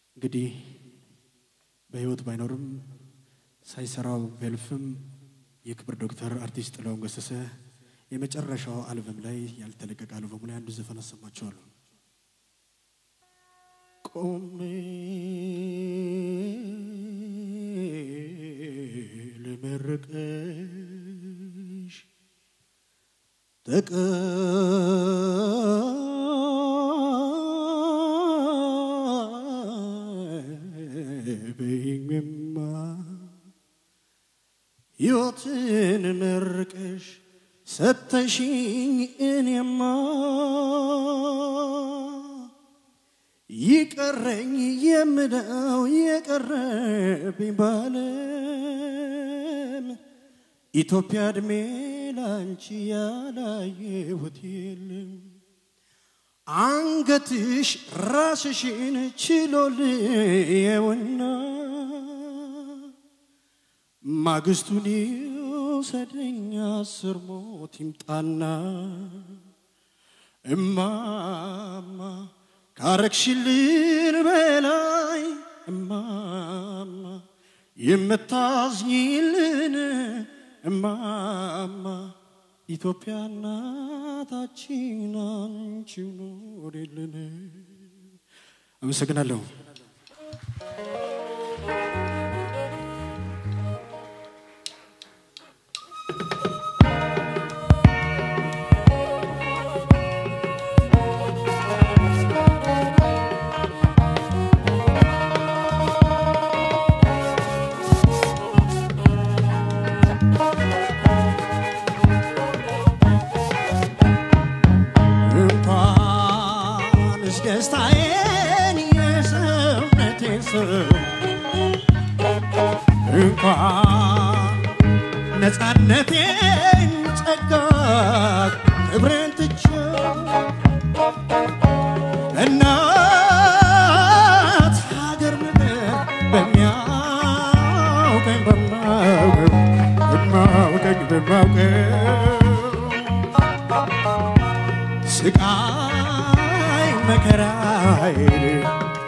እንግዲህ በህይወት ባይኖርም ሳይሰራው ቢያልፍም የክብር ዶክተር አርቲስት ጥላሁን ገሰሰ የመጨረሻው አልበም ላይ ያልተለቀቀ አልበሙ ላይ አንዱ ዘፈን አሰማችኋለሁ። ቆሜ ልመርቅሽ ተቀበይኝማ ሕይወትን መርቀሽ ሰተሽኝ እኔማ ይቀረኝ የምለው የቀረብኝ ባለም ኢትዮጵያ እድሜ ላንቺ ያላየሁት የለም። አንገትሽ ራስሽን ችሎልየውና ማግስቱን ይውሰደኝ አስር ሞት ይምጣና እማማ ካረግሽልን በላይ እማማ የምታዝኝልን እማማ ኢትዮጵያ እናታችን አንቺ ኖሪልን። አመሰግናለሁ። እንኳንስ ደስታዬን የሰውነቴን ሰው እንኳን ነፃነቴን ጸጋ ክብሬን ትቼው እናት ሀገር ምድር በሚያውቀኝ በማውቀው በማውቀኝ በማውቀው ስቃይ መከራዬን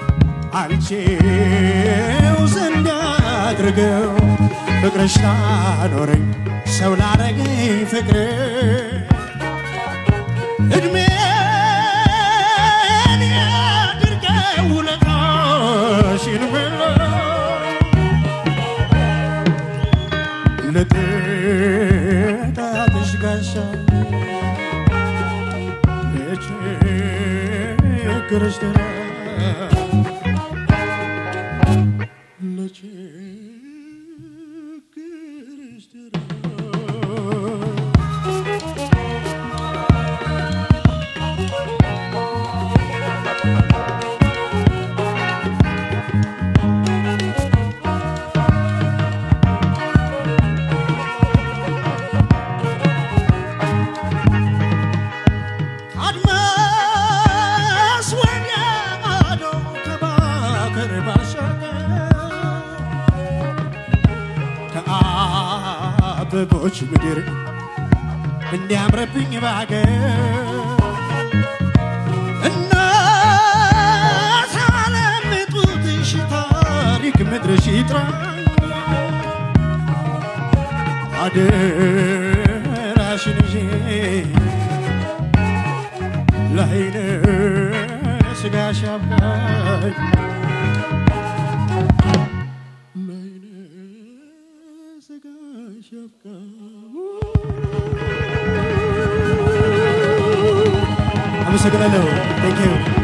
አንቺው ዘንድ አድርገው ፍቅርሽ ላኖረኝ ሰው ላረገኝ ፍቅር እድሜን ያድርገው ውለታሽን ብለው ለጥቃትሽ ጋሻ ለችግርሽ ደራ ለችግርሽ ደራ አድማስ ወዲያ ማዶ ከባክር ባሻገር ከአበቦች ምድር እንዲያምረብኝ ባገር እናት ዓለም ጡትሽ ታሪክ ምድርሽ ይጥራኝ አደራሽን ይዤ ላይነ ስጋሽ አብቃኝ ላይነ ስጋሽ አብቃኝ አመሰግናለሁ። ቴንኪው